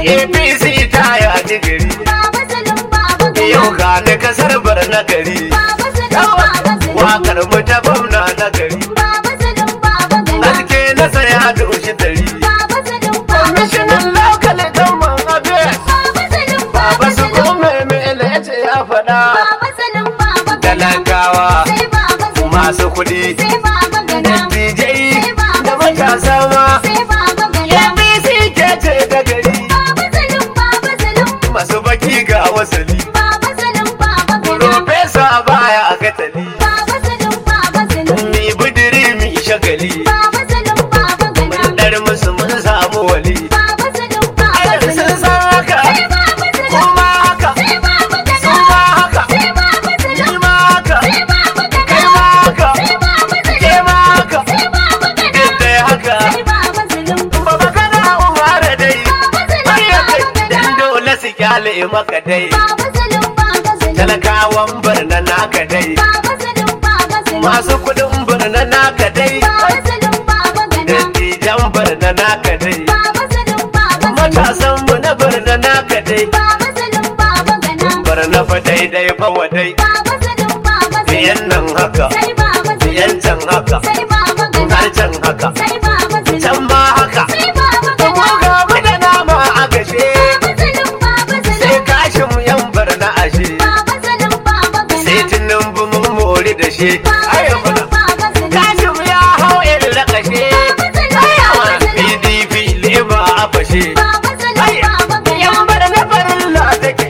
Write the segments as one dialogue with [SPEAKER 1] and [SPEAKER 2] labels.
[SPEAKER 1] apc ta yaji gari
[SPEAKER 2] Baba Salim Baba
[SPEAKER 1] yau
[SPEAKER 2] Gana.
[SPEAKER 1] ga ni kasar bar na gari
[SPEAKER 2] Baba Salim Baba Salim.
[SPEAKER 1] wakar mu ta gwamna na gari
[SPEAKER 2] Baba Salim Baba Gana.
[SPEAKER 1] haske na saya doshi dari
[SPEAKER 2] Baba Salim Baba
[SPEAKER 1] kwamishinan
[SPEAKER 2] Gana.
[SPEAKER 1] lokal government affairs
[SPEAKER 2] Baba Salim
[SPEAKER 1] baba
[SPEAKER 2] Baba
[SPEAKER 1] su
[SPEAKER 2] Salim.
[SPEAKER 1] kome mele ya ce ya faɗa
[SPEAKER 2] Baba Salim Baba Gana.
[SPEAKER 1] talakawa
[SPEAKER 2] Sai Baba Salim.
[SPEAKER 1] masu kuɗi
[SPEAKER 2] Sai Baba Gana.
[SPEAKER 1] dattijai da matasa ma
[SPEAKER 2] Sai Baba Gana.
[SPEAKER 1] apc ke ce ta gari
[SPEAKER 2] Baba Salim Baba Salim.
[SPEAKER 1] masu baki ga wasali
[SPEAKER 2] Baba Salim Baba Gana.
[SPEAKER 1] profesa baya a katali
[SPEAKER 2] Baba Salim Baba Salim.
[SPEAKER 1] mi budiri mi shagali
[SPEAKER 2] Baba Salim Baba Gana.
[SPEAKER 1] mun dar musu mun samu wali
[SPEAKER 2] Baba Salim Baba
[SPEAKER 1] ai sun
[SPEAKER 2] Salim.
[SPEAKER 1] san haka
[SPEAKER 2] Sai Baba Salim.
[SPEAKER 1] kuma haka
[SPEAKER 2] Sai Baba Gana.
[SPEAKER 1] su ma haka
[SPEAKER 2] Sai Baba
[SPEAKER 1] ni
[SPEAKER 2] Salim.
[SPEAKER 1] ma haka
[SPEAKER 2] Sai Baba Gana.
[SPEAKER 1] kai ma haka
[SPEAKER 2] Sai Baba
[SPEAKER 1] ke
[SPEAKER 2] Salim.
[SPEAKER 1] ma haka
[SPEAKER 2] Sai Baba Gana.
[SPEAKER 1] duk dai haka
[SPEAKER 2] Sai Baba Salim.
[SPEAKER 1] baba kana umara dai
[SPEAKER 2] Baba Salim
[SPEAKER 1] har ya kai
[SPEAKER 2] Baba
[SPEAKER 1] dan
[SPEAKER 2] Gana.
[SPEAKER 1] dole su kyale maka dai
[SPEAKER 2] Baba Salim Baba Salim.
[SPEAKER 1] talakawan birna naka dai
[SPEAKER 2] Baba Salim Baba Salim.
[SPEAKER 1] masu kudin birna naka dai
[SPEAKER 2] Baba Salim Baba Gana.
[SPEAKER 1] dattijan birna naka dai
[SPEAKER 2] Baba Salim Baba Salim.
[SPEAKER 1] matasan mu na birna naka dai
[SPEAKER 2] Baba Salim Baba Gana.
[SPEAKER 1] birna fa daidai fa wadai
[SPEAKER 2] Baba Salim Baba Salim.
[SPEAKER 1] biyan nan haka
[SPEAKER 2] Sai Baba Salim.
[SPEAKER 1] biyan can haka
[SPEAKER 2] Sai Baba Gana.
[SPEAKER 1] har can haka
[SPEAKER 2] Sai Baba Salim.
[SPEAKER 1] can ma haka
[SPEAKER 2] Sai Baba
[SPEAKER 1] mu
[SPEAKER 2] Gana.
[SPEAKER 1] ga mu da nama a gashe
[SPEAKER 2] Baba Salim Baba
[SPEAKER 1] sai
[SPEAKER 2] Salim.
[SPEAKER 1] kashin mu yan birna ashe
[SPEAKER 2] Baba Salim Baba Gana.
[SPEAKER 1] sai tinubu mun mori da shi
[SPEAKER 2] Baba
[SPEAKER 1] ayo
[SPEAKER 2] Salim Baba Salim.
[SPEAKER 1] kashin ya hau irin rakashe
[SPEAKER 2] Baba Salim Baba Salim.
[SPEAKER 1] pdp leba a fashe
[SPEAKER 2] Baba Salim Baba Gana.
[SPEAKER 1] yan birna farin la take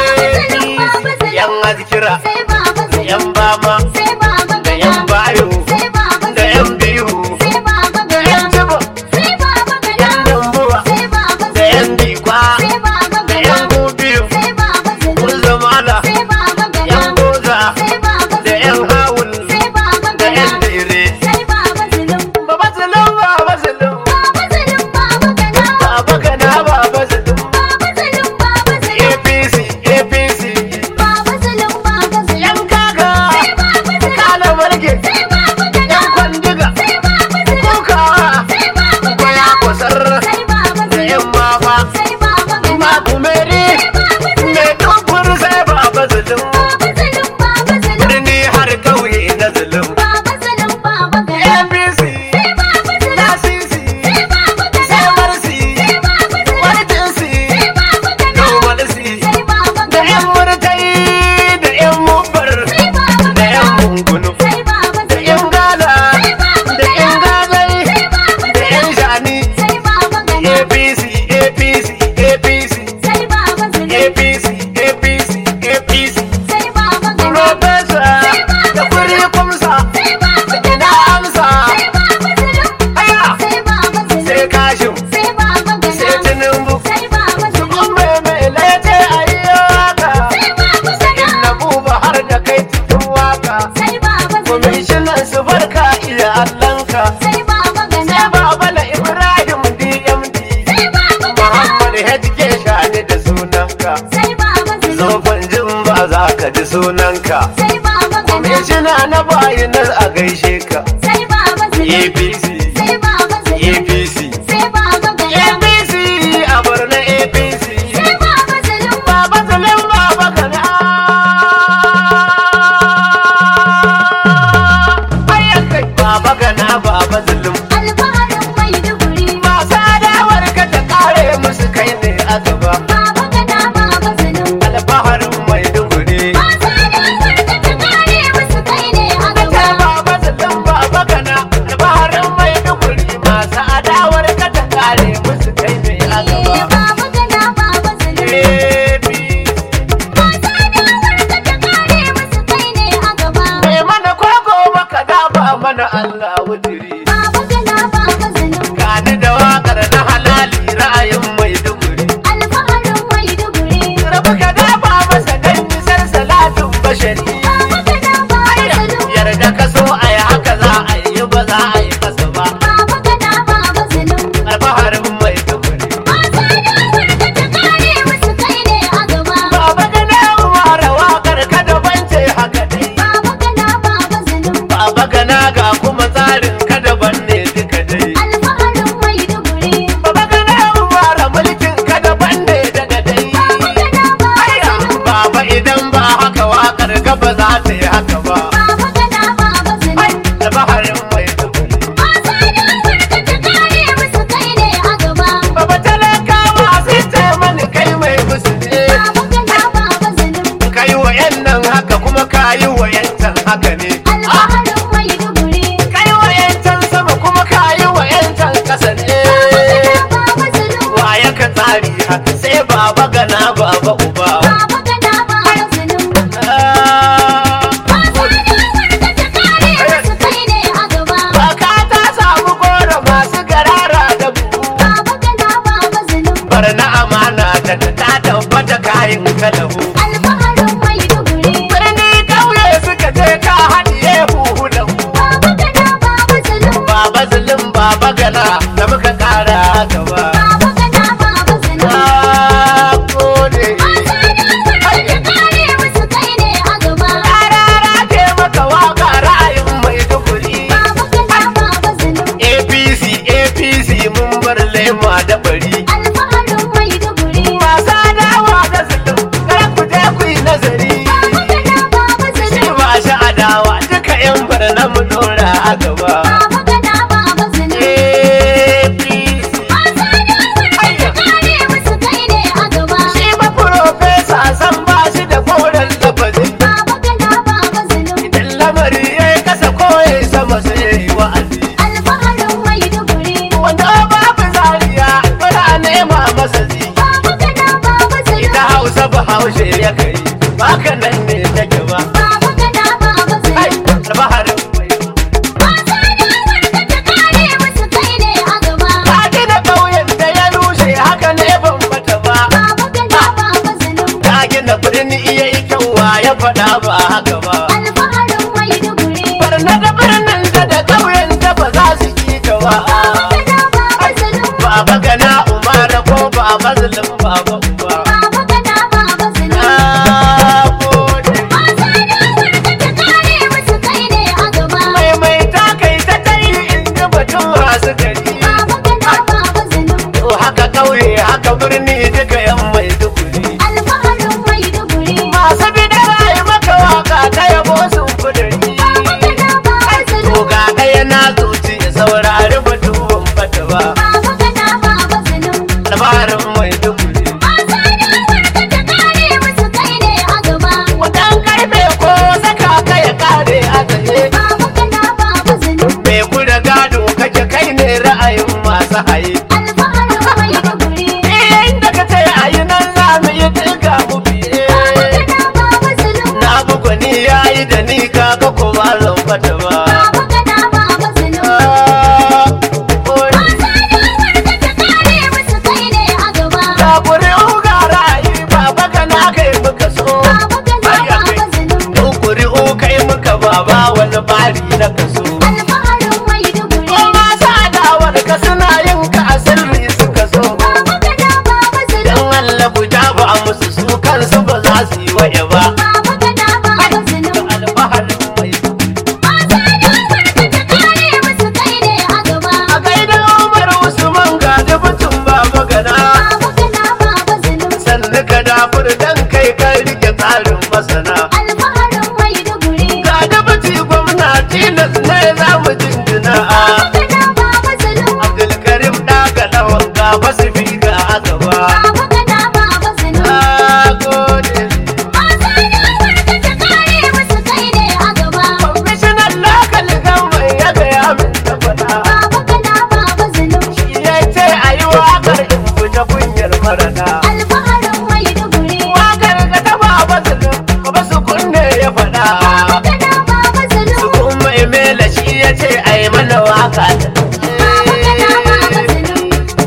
[SPEAKER 2] Salim Baba Salim.
[SPEAKER 1] yan azkira
[SPEAKER 2] Sai Baba Salim.
[SPEAKER 1] yan bama
[SPEAKER 2] Sai Baba
[SPEAKER 1] da
[SPEAKER 2] Gana.
[SPEAKER 1] yan bayo
[SPEAKER 2] Sai Baba
[SPEAKER 1] da
[SPEAKER 2] Salim.
[SPEAKER 1] yan biyu
[SPEAKER 2] Sai Baba
[SPEAKER 1] da yan
[SPEAKER 2] Gana.
[SPEAKER 1] jibo
[SPEAKER 2] Sai Baba
[SPEAKER 1] yan
[SPEAKER 2] Gana.
[SPEAKER 1] dambuwa
[SPEAKER 2] Sai Baba
[SPEAKER 1] da yan
[SPEAKER 2] Salim.
[SPEAKER 1] bikwa
[SPEAKER 2] Sai Baba
[SPEAKER 1] da yan
[SPEAKER 2] Gana.
[SPEAKER 1] gobiyo
[SPEAKER 2] Sai Baba Salim.
[SPEAKER 1] kun zamana
[SPEAKER 2] Sai Baba
[SPEAKER 1] yan
[SPEAKER 2] Gana.
[SPEAKER 1] goza
[SPEAKER 2] Sai Baba
[SPEAKER 1] da yan
[SPEAKER 2] Salim.
[SPEAKER 1] hawul
[SPEAKER 2] Sai Baba
[SPEAKER 1] da yan
[SPEAKER 2] Gana.
[SPEAKER 1] dire
[SPEAKER 2] Sai Baba Salim.
[SPEAKER 1] baba salam baba salam
[SPEAKER 2] Baba Salim Baba Gana.
[SPEAKER 1] baba kana baba salam
[SPEAKER 2] Baba Salim Baba Salim.
[SPEAKER 1] apc apc
[SPEAKER 2] Baba Salim Baba Salim.
[SPEAKER 1] yan kaka
[SPEAKER 2] Sai Baba Salim.
[SPEAKER 1] kala marge
[SPEAKER 2] Sai Baba Gana.
[SPEAKER 1] yan kwandiga
[SPEAKER 2] Sai Baba Salim.
[SPEAKER 1] kukawa
[SPEAKER 2] Sai Baba
[SPEAKER 1] kwaya
[SPEAKER 2] Gana.
[SPEAKER 1] kusar
[SPEAKER 2] Sai Baba
[SPEAKER 1] da
[SPEAKER 2] Salim.
[SPEAKER 1] yan mafa
[SPEAKER 2] Sai Baba Gana.
[SPEAKER 1] ma kumeri me dubur sai baba salam
[SPEAKER 2] Baba Salim Baba Salim.
[SPEAKER 1] birni har kauye na zulum
[SPEAKER 2] Baba Salim Baba Gana.
[SPEAKER 1] apc
[SPEAKER 2] Sai Baba Salim.
[SPEAKER 1] lasisi
[SPEAKER 2] Sai Baba
[SPEAKER 1] sai
[SPEAKER 2] Gana.
[SPEAKER 1] marsi
[SPEAKER 2] Sai Baba Salim.
[SPEAKER 1] wartinsi
[SPEAKER 2] Sai Baba Gana.
[SPEAKER 1] domalsi
[SPEAKER 2] Sai Baba
[SPEAKER 1] da
[SPEAKER 2] Gana.
[SPEAKER 1] yan murtai da yan mubbar
[SPEAKER 2] Sai Baba
[SPEAKER 1] da yan
[SPEAKER 2] Gana.
[SPEAKER 1] mungunu
[SPEAKER 2] Sai Baba
[SPEAKER 1] da
[SPEAKER 2] Salim.
[SPEAKER 1] yan gala
[SPEAKER 2] Sai Baba
[SPEAKER 1] da yan
[SPEAKER 2] Gana.
[SPEAKER 1] gazai
[SPEAKER 2] Sai Baba
[SPEAKER 1] da yan
[SPEAKER 2] Salim.
[SPEAKER 1] shani
[SPEAKER 2] Sai Baba Gana.
[SPEAKER 1] apc apc apc
[SPEAKER 2] Sai Baba Salim.
[SPEAKER 1] apc apc apc
[SPEAKER 2] Sai Baba Gana.
[SPEAKER 1] profesa da kuri kumsa
[SPEAKER 2] Sai Baba
[SPEAKER 1] ina
[SPEAKER 2] Gana.
[SPEAKER 1] amsa
[SPEAKER 2] Sai Baba Salim.
[SPEAKER 1] aya
[SPEAKER 2] Sai Baba Salim.
[SPEAKER 1] sai kashin
[SPEAKER 2] Sai Baba Gana.
[SPEAKER 1] sai tinubu
[SPEAKER 2] Sai Baba Salim.
[SPEAKER 1] kun mai mai lete a yi waka
[SPEAKER 2] Sai Baba Salim.
[SPEAKER 1] na buba har da kai cikin waka
[SPEAKER 2] Sai Baba Salim.
[SPEAKER 1] kwamishinan su barka iya allanka
[SPEAKER 2] Sai Baba Gana.
[SPEAKER 1] sai baba na ibrahim dmd
[SPEAKER 2] Sai Baba Gana.
[SPEAKER 1] muhammad hk shani da sunanka
[SPEAKER 2] Sai Baba Salim.
[SPEAKER 1] zofan jin ba za ka ji sunanka
[SPEAKER 2] Sai Baba Gana.
[SPEAKER 1] kwamishina na bayanar a gaishe ka
[SPEAKER 2] Sai Baba Salim.
[SPEAKER 1] apc
[SPEAKER 2] Sai Baba Salim.
[SPEAKER 1] apc
[SPEAKER 2] Sai Baba Gana.
[SPEAKER 1] apc a borno apc
[SPEAKER 2] Sai Baba Salim.
[SPEAKER 1] baba salim baba kana ayyakai baba kana baba salim
[SPEAKER 2] Alfaharin Maiduguri.
[SPEAKER 1] masu adawar ka ta kare musu kai ne a gaba
[SPEAKER 2] Baba Gana. Baba Salim.
[SPEAKER 1] alfaharin maiduguri
[SPEAKER 2] Masu adawar da ta kare musu kai ne a
[SPEAKER 1] ta
[SPEAKER 2] gaba.
[SPEAKER 1] baba salim baba kana alfaharin maiduguri masu adawar ka ta kare musu kai ne a gaba
[SPEAKER 2] Baba Gana. Baba Salim.
[SPEAKER 1] APC.
[SPEAKER 2] Masu adawar da ta kare musu kai ne a gaba.
[SPEAKER 1] Mai mana koko maka dafa mana Allah wuturi.
[SPEAKER 2] Baba Gana. Baba Salim.
[SPEAKER 1] Gani da wakar na halali ra'ayin mai duguri.
[SPEAKER 2] Alfaharin Maiduguri.
[SPEAKER 1] Rabu ka dafa masa dan nisar salatin bashari.
[SPEAKER 2] Baba Gana. Baba Salim.
[SPEAKER 1] Yarda ka so a yi haka za a yi ba za a yi kasa ba.
[SPEAKER 2] Baba Gana. Baba Salim.
[SPEAKER 1] Alfaharin mai duguri.
[SPEAKER 2] Masu adawar da ta kare musu kai ne a gaba.
[SPEAKER 1] Baba da na ware wakar ka da bance haka dai.
[SPEAKER 2] Baba Gana. Baba Salim.
[SPEAKER 1] Baba gana ga kuma tsarin ka daban ne duka dai.
[SPEAKER 2] Alfaharin Maiduguri.
[SPEAKER 1] Baba gana ware mulkin ka daban kayi wayancan haka ne
[SPEAKER 2] alfaharin Maiduguri.
[SPEAKER 1] kai wayancan sama kuma kayi wayancan kasa ne
[SPEAKER 2] Baba Zulum,
[SPEAKER 1] waye ka tsari haka sai baba gana baba uba
[SPEAKER 2] Baba Gana Baba Zulum.
[SPEAKER 1] Ah,
[SPEAKER 2] Masu adawar ka ta kare musu kai ne a gaba.
[SPEAKER 1] Baka ta samu goro masu garara da buhu
[SPEAKER 2] Baba Gana Baba Zulum.
[SPEAKER 1] bar na amana da ta tabbata kayan kalahu
[SPEAKER 2] Alfaharin Maiduguri.
[SPEAKER 1] birni kauye suka je ka haɗiye huhu da hu
[SPEAKER 2] Baba Gana Baba Zulum.
[SPEAKER 1] baba zulum baba gana da muka ƙara gaba
[SPEAKER 2] Baba Gana Baba Zulum.
[SPEAKER 1] na gode
[SPEAKER 2] Masu adawar ka ta kare musu kai ne a gaba.
[SPEAKER 1] ƙarara ke maka waka ra'ayin maiduguri
[SPEAKER 2] Baba Gana Baba Zulum.
[SPEAKER 1] apc apc mun bar lema da bari
[SPEAKER 2] Alfaharin Maiduguri.
[SPEAKER 1] masu adawa da zulum kar ku je ku yi nazari
[SPEAKER 2] Baba Gana Baba
[SPEAKER 1] shi
[SPEAKER 2] Zulum.
[SPEAKER 1] ba shi adawa duka yan bar na mu dora a gaba
[SPEAKER 2] Baba Gana Baba Zulum.
[SPEAKER 1] apc
[SPEAKER 2] Masu adawar ka ta kare musu kai ne a gaba.
[SPEAKER 1] shi ba profesa san ba shi da koren lafazi
[SPEAKER 2] Baba Gana Baba Zulum.
[SPEAKER 1] idan lamari ya yi kasa ko ya yi sama sai ya yi wa'azi
[SPEAKER 2] Alfaharin Maiduguri.
[SPEAKER 1] wanda babu zariya bana nema masa zi
[SPEAKER 2] Baba Gana Baba Zulum.
[SPEAKER 1] ita hausa ba haushe ya kai baka nan ne take ba
[SPEAKER 2] Baba Gana Baba
[SPEAKER 1] ai
[SPEAKER 2] Zulum.
[SPEAKER 1] albaharin mai
[SPEAKER 2] Masu adawar ka ta kare musu kai ne a gaba.
[SPEAKER 1] ka gina ƙauyen da ya rushe haka ne ban bata ba
[SPEAKER 2] Baba Gana Baba Zulum.
[SPEAKER 1] ka gina birni iya yi kyauwa ya faɗa ba haka ba
[SPEAKER 2] Alfaharin Maiduguri.
[SPEAKER 1] barna da birnin da da ƙauyen da ba za su yi ta ba
[SPEAKER 2] Baba Gana Baba Zulum.
[SPEAKER 1] baba gana umara ko baba zulum baba uba
[SPEAKER 2] Baba Gana Baba Zulum.
[SPEAKER 1] na gode
[SPEAKER 2] Masu adawar ka ta kare musu kai ne a gaba.
[SPEAKER 1] mai mai ta kai ta kai in ji batun masu gari
[SPEAKER 2] Baba Gana Baba Zulum.
[SPEAKER 1] to haka ƙauye haka birni duka yan mai duguri
[SPEAKER 2] Alfaharin Maiduguri.
[SPEAKER 1] masu bidara yi maka waka ta yabo sun kuduri
[SPEAKER 2] Baba Gana Baba
[SPEAKER 1] to
[SPEAKER 2] Zulum.
[SPEAKER 1] ga ɗaya na zuci saurari batu ban bata ba
[SPEAKER 2] Baba Gana Baba Zulum.
[SPEAKER 1] labarin mai duguri
[SPEAKER 2] Masu adawar ka ta kare musu kai ne a gaba.
[SPEAKER 1] wadan karfe ko saka ka ya kare a tsaye
[SPEAKER 2] Baba Gana Baba Zulum.
[SPEAKER 1] me kuda gado kake kai ne ra'ayin masu haye
[SPEAKER 2] Alfaharin Maiduguri.
[SPEAKER 1] inda ka ce a yi nan za mu yi duka mu biye
[SPEAKER 2] Baba Gana Baba Zulum.
[SPEAKER 1] na bugu ni ya yi da ni kaga ko ba zan fata ba
[SPEAKER 2] Baba Gana Baba Zulum.
[SPEAKER 1] Ah, oi.
[SPEAKER 2] Masu adawar ka ta kare musu kai ne a gaba.
[SPEAKER 1] Ga ƙuri'u ga ra'ayi baba kana kai muka so
[SPEAKER 2] Baba Gana Baba Zulum.
[SPEAKER 1] Mu ƙuri'u kai muka baba wani bari na kaso
[SPEAKER 2] Alfaharin Maiduguri.
[SPEAKER 1] ko ma sa dawar ka suna yin ka a sirri suka so
[SPEAKER 2] Baba Gana Baba Zulum.
[SPEAKER 1] dan Allah guda ba a musu su kansu ba za su yi waye ba
[SPEAKER 2] Baba Gana Baba Zulum.
[SPEAKER 1] alfaharin mai
[SPEAKER 2] Masu adawar ka ta kare musu kai ne a gaba.
[SPEAKER 1] a gaida Umar Usman ga dubutun baba gana
[SPEAKER 2] Baba Gana Baba Zulum.
[SPEAKER 1] sannu ka dafur dan kai ka rike tsarin masana
[SPEAKER 2] Alfaharin Maiduguri.
[SPEAKER 1] ga dubuti gwamna tilas ne za mu jinjina
[SPEAKER 2] Baba Gana Baba Zulum.
[SPEAKER 1] Abdulkarim ɗaga lawan ga basu fi ga azaba
[SPEAKER 2] Baba Gana Baba Zulum.
[SPEAKER 1] na gode
[SPEAKER 2] Masu adawar ka ta kare musu kai ne a gaba.
[SPEAKER 1] kwamishinan lokal gamban ya gaya min da faɗa
[SPEAKER 2] Baba Gana Baba Zulum.
[SPEAKER 1] ya ce a yi waƙar in fita kunyar marana
[SPEAKER 2] Alfaharin Maiduguri.
[SPEAKER 1] waƙar ga ta baba zulum ba su kunne ya faɗa
[SPEAKER 2] Baba Gana Baba
[SPEAKER 1] su
[SPEAKER 2] Zulum.
[SPEAKER 1] kuma emela shi ya ce a yi mana waƙa
[SPEAKER 2] Baba Gana Baba Zulum.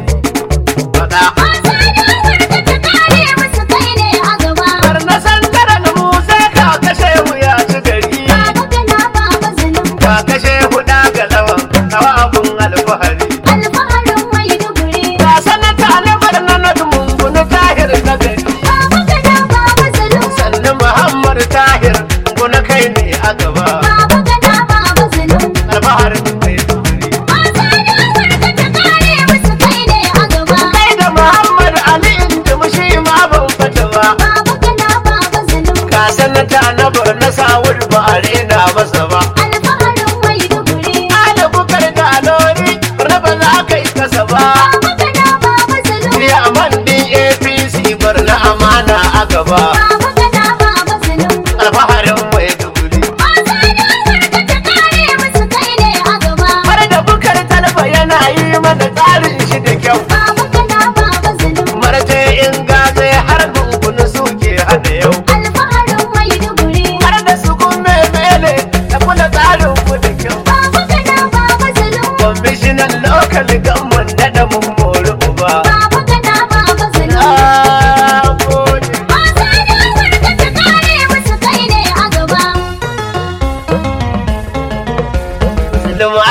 [SPEAKER 1] faɗa
[SPEAKER 2] Masu adawar ka ta kare musu kai ne a gaba.
[SPEAKER 1] Bar na san tara na musa ka kashe wuya ci gari
[SPEAKER 2] Baba Gana Baba Zulum.
[SPEAKER 1] ka kashe huɗa ga lawan kawa abun alfahari
[SPEAKER 2] Alfaharin Maiduguri.
[SPEAKER 1] ga sanata na barna na dumungunu tahir na gari
[SPEAKER 2] Baba Gana Baba Zulum.
[SPEAKER 1] sannu muhammad tahir guna kai ne a gaba
[SPEAKER 2] Baba Gana Baba Zulum.
[SPEAKER 1] alfaharin mai duguri
[SPEAKER 2] Masu adawar ka ta kare musu kai ne a gaba.
[SPEAKER 1] kai da muhammad ali inda mushi ma ban fata ba
[SPEAKER 2] Baba Gana Baba Zulum.
[SPEAKER 1] ka sanata na barna sawul ba a rena masa ba
[SPEAKER 2] Alfaharin Maiduguri.
[SPEAKER 1] ala bukar da alori barna ba za ka yi kasa ba
[SPEAKER 2] Baba Gana Baba Zulum.
[SPEAKER 1] ya man din apc barna amana a gaba
[SPEAKER 2] Baba Gana Baba Zulum.
[SPEAKER 1] alfaharin mai duguri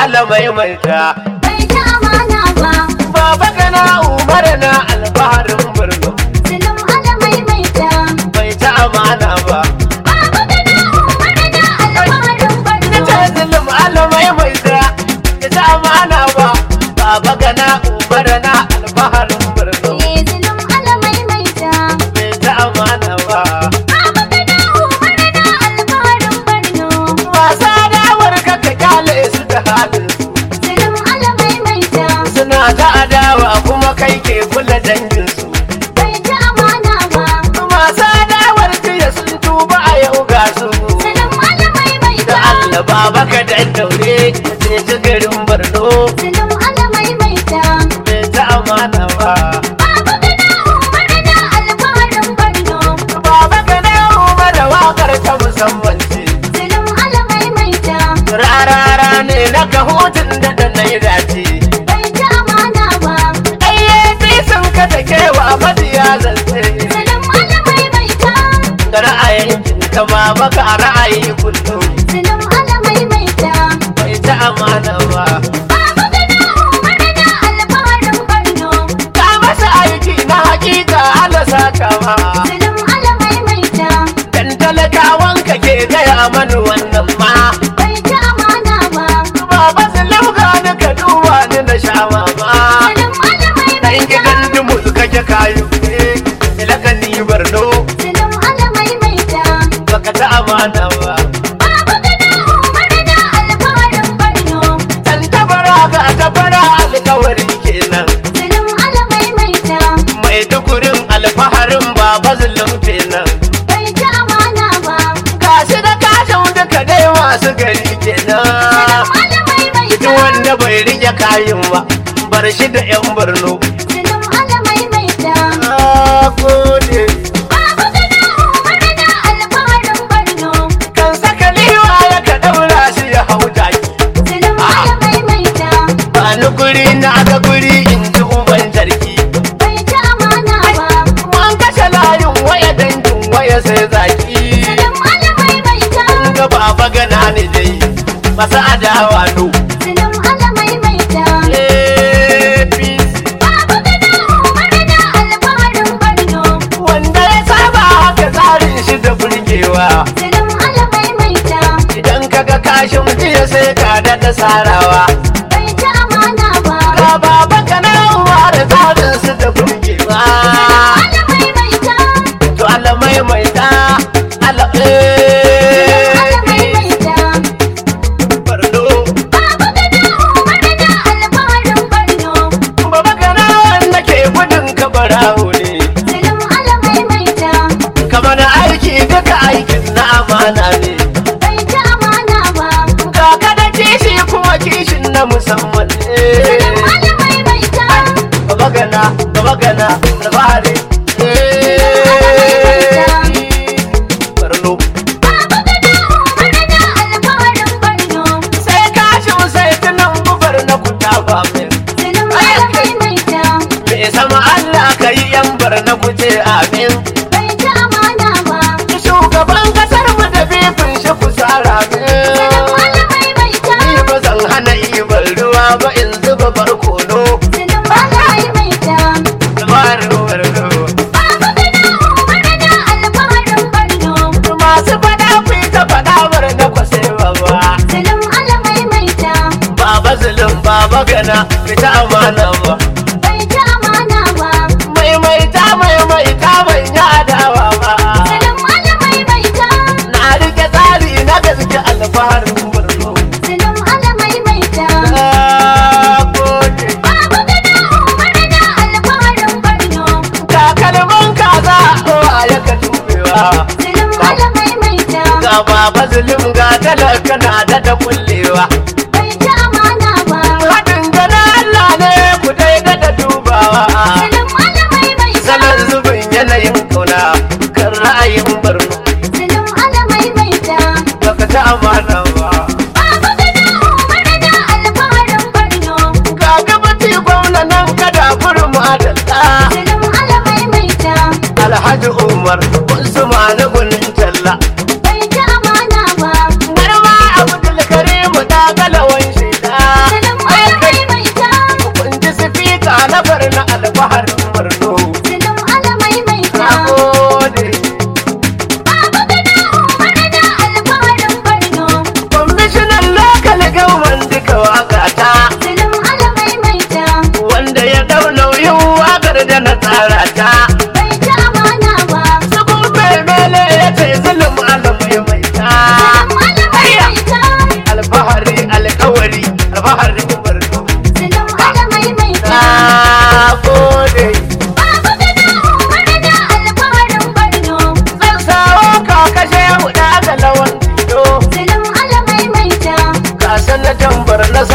[SPEAKER 1] alamai mai ta
[SPEAKER 2] bai ci amana ba
[SPEAKER 1] baba gana umar na alfaharin birni
[SPEAKER 2] zulum alamai mai ta
[SPEAKER 1] bai ta amana ba
[SPEAKER 2] baba gana umar na alfaharin
[SPEAKER 1] ina
[SPEAKER 2] barno
[SPEAKER 1] ce zulum alamai mai ta ya ta amana ba baba gana umar na alfaharin birni
[SPEAKER 2] eh zulum alamai mai ta
[SPEAKER 1] bai ta amana ba
[SPEAKER 2] baba gana umar na alfaharin barno
[SPEAKER 1] wasa dawar ka ka kyale su da halin su
[SPEAKER 2] zulum alamai mai ta
[SPEAKER 1] suna ta adawa kuma kai ke kula dangin su
[SPEAKER 2] bai ci amana ba
[SPEAKER 1] masu adawar jiya sun tuba a yau ga su
[SPEAKER 2] zulum alamai mai
[SPEAKER 1] da
[SPEAKER 2] ta
[SPEAKER 1] Allah baba ka dan daure sai ji garin Borno
[SPEAKER 2] zulum alamai mai ta
[SPEAKER 1] bai ta amana ba
[SPEAKER 2] baba gana umar na alfaharin barno
[SPEAKER 1] baba ka na umar wakar ta musamman ce
[SPEAKER 2] zulum alamai mai ta
[SPEAKER 1] rarara ne na kahutun da da na yi dace
[SPEAKER 2] bai ci amana ba
[SPEAKER 1] ayyafi sun ka da kewa maziya zance
[SPEAKER 2] zulum alamai mai ta
[SPEAKER 1] da ra'ayin ka ma baka ra'ayi kullum
[SPEAKER 2] zulum alamai mai ta
[SPEAKER 1] bai ta amana ba
[SPEAKER 2] baba gana umar na alfaharin barno
[SPEAKER 1] ka masa aiki na hakika Allah saka ma
[SPEAKER 2] zulum alamai mai ta
[SPEAKER 1] dan talakawan ka ke gaya mani wannan ma
[SPEAKER 2] bai ci amana ba
[SPEAKER 1] baba su lauka ni ka duba ni na sha mama
[SPEAKER 2] zulum alamai
[SPEAKER 1] dan
[SPEAKER 2] mai ta
[SPEAKER 1] gidan dumu kake kayu ne ilaka ni barno
[SPEAKER 2] zulum alamai mai ta
[SPEAKER 1] baka ta amana ba
[SPEAKER 2] baba gana umar na alfaharin barno
[SPEAKER 1] dan tabara ga tabara alkawari kenan
[SPEAKER 2] zulum alamai mai ta
[SPEAKER 1] mai dukurin alfaharin baba zulum kenan
[SPEAKER 2] bai ci amana ba
[SPEAKER 1] gashi da kashin duka dai masu gari
[SPEAKER 2] zulum
[SPEAKER 1] kenan
[SPEAKER 2] alamai mai
[SPEAKER 1] duk
[SPEAKER 2] ta
[SPEAKER 1] wanda bai rike kayan ba bar shi da yan barno
[SPEAKER 2] zulum alamai mai ta
[SPEAKER 1] na gode
[SPEAKER 2] baba gana umar na alfaharin barno
[SPEAKER 1] kan saka liwa ya ka daura shi ya hau jaki
[SPEAKER 2] zulum alamai mai ta
[SPEAKER 1] ba ni guri na ga guri in ji uban jarki
[SPEAKER 2] bai ci amana ba
[SPEAKER 1] an kashe layin waya dangin waya sai zaki
[SPEAKER 2] zulum alamai mai ta
[SPEAKER 1] an ga baba gana ni dai masa adawa no
[SPEAKER 2] zulum alamai mai ta
[SPEAKER 1] APC
[SPEAKER 2] baba gana umar na alfaharin barno
[SPEAKER 1] wanda ya saba haka tsarin shi da burgewa
[SPEAKER 2] zulum alamai mai ta
[SPEAKER 1] idan kaga kashin jiya sai ka daɗa sarawa
[SPEAKER 2] bai ci amana ba
[SPEAKER 1] ga baba gana uwa da tsarin su da burgewa
[SPEAKER 2] alamai mai ta
[SPEAKER 1] to Allah maimaita Allah
[SPEAKER 2] alamai mai ta
[SPEAKER 1] Barno
[SPEAKER 2] baba gana umar na alfaharin barno
[SPEAKER 1] Baba gana wanda ke gudun ka barawo ne
[SPEAKER 2] zulum alamai mai ta
[SPEAKER 1] Kamar aiki duka aikin na amana ne
[SPEAKER 2] bai ci amana ba
[SPEAKER 1] Kaka da kishi kuma kishin na musamman
[SPEAKER 2] zulum
[SPEAKER 1] ne
[SPEAKER 2] alamai mai ta
[SPEAKER 1] Baba gana, baba gana, alfahari Barno
[SPEAKER 2] baba gana umar na alfaharin barno
[SPEAKER 1] Sai kashin sai tunan bubar na kuta ba min
[SPEAKER 2] zulum alamai mai ta
[SPEAKER 1] Me sama Allah ka yi yan bar na kuce amin
[SPEAKER 2] bai ci amana ba
[SPEAKER 1] Shugaban kasar mu da bifin shi ku tsara
[SPEAKER 2] zulum
[SPEAKER 1] min
[SPEAKER 2] alamai mai ta
[SPEAKER 1] Ni ba zan hana ibar ruwa ba in zuba barkono
[SPEAKER 2] zulum alamai mai ta
[SPEAKER 1] Dabarar barno
[SPEAKER 2] baba gana umar na alfaharin barno
[SPEAKER 1] Masu fada ku yi ta fada bar na kwase baba
[SPEAKER 2] zulum alamai mai ta
[SPEAKER 1] Baba zulum baba gana fita amana ba
[SPEAKER 2] bai ci amana ba
[SPEAKER 1] Maimaita maimaita ban yi adawa ba
[SPEAKER 2] zulum alamai mai ta
[SPEAKER 1] Na rike tsari na gaske alfaharin barno
[SPEAKER 2] zulum alamai mai ta
[SPEAKER 1] Na gode
[SPEAKER 2] baba gana umar na alfaharin barno
[SPEAKER 1] takalman kaza a ya ka tubewa
[SPEAKER 2] zulum alamai mai ta
[SPEAKER 1] ga baba zulum ga talaka na da da kullewa
[SPEAKER 2] bai ci amana ba
[SPEAKER 1] haɗin gana Allah ne ku dai da da dubawa
[SPEAKER 2] zulum alamai mai ta
[SPEAKER 1] salon zubin yanayin kauna kan ra'ayin barno
[SPEAKER 2] zulum alamai mai ta
[SPEAKER 1] baka ta amana ba
[SPEAKER 2] baba gana umar na alfaharin barno
[SPEAKER 1] ga gabati gwamna nan kada kurma da ta
[SPEAKER 2] zulum alamai mai ta
[SPEAKER 1] alhaji umar usman gunin talla
[SPEAKER 2] bai ci amana ba
[SPEAKER 1] garma abdul karim da galawan shida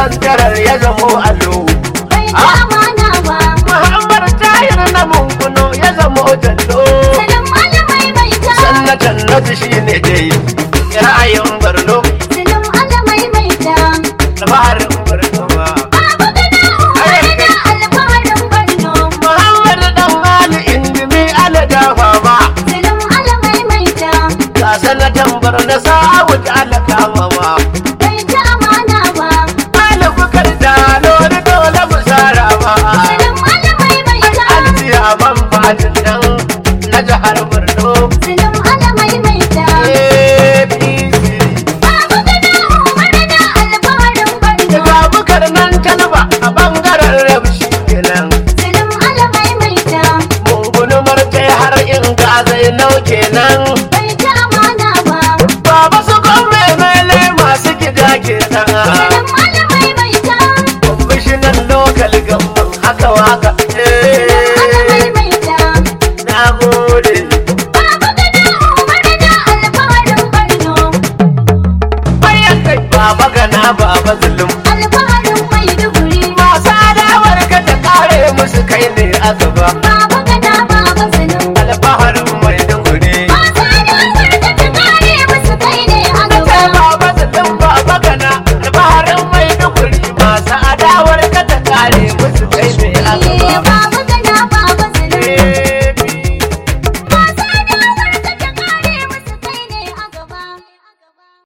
[SPEAKER 1] santarar ya zamo allo
[SPEAKER 2] bai ci amana ba.
[SPEAKER 1] muhammad tahir na munguno ya zamo jallo
[SPEAKER 2] Salim alamai mai ta.
[SPEAKER 1] sannatan nasu shi ne dai ra'ayin barno
[SPEAKER 2] Salim alamai mai ta.
[SPEAKER 1] da baharin barno ba
[SPEAKER 2] Babu gana umarni na alfaharin Borno.
[SPEAKER 1] muhammad dan ali indimi ala dafa ba
[SPEAKER 2] Salim alamai mai ta.
[SPEAKER 1] ga sanatan barno sa'awu da ala kama ba
[SPEAKER 2] Bai ci amana ba.
[SPEAKER 1] Malabukar da lori dole mu sara ba.
[SPEAKER 2] Salim alamai mai ta.
[SPEAKER 1] Aljiya man fatin nan na jihar Borno.
[SPEAKER 2] Salim alamai mai ta.
[SPEAKER 1] APC.
[SPEAKER 2] Babu gana umarni na alfaharin Borno.
[SPEAKER 1] Daga bukar nan talba a bangaren rabshi kenan.
[SPEAKER 2] Salim alamai mai ta.
[SPEAKER 1] Mungunumar kai har in ga zai nau kenan.
[SPEAKER 2] Bai ci amana ba.
[SPEAKER 1] Baba su kome mele masu gida kenan.
[SPEAKER 2] Salim alamai mai ta.
[SPEAKER 1] Kwamishinan lokal gamban haka waka.
[SPEAKER 2] Salim alamai
[SPEAKER 1] Eh,
[SPEAKER 2] mai ta.
[SPEAKER 1] Na gode.
[SPEAKER 2] Babu gana umarni na alfaharin Borno.
[SPEAKER 1] Bayan kai baba gana baba zulum.
[SPEAKER 2] Alfaharin Maiduguri.
[SPEAKER 1] Masu adawar ka ta kare musu kai ne a gaba.
[SPEAKER 2] Babu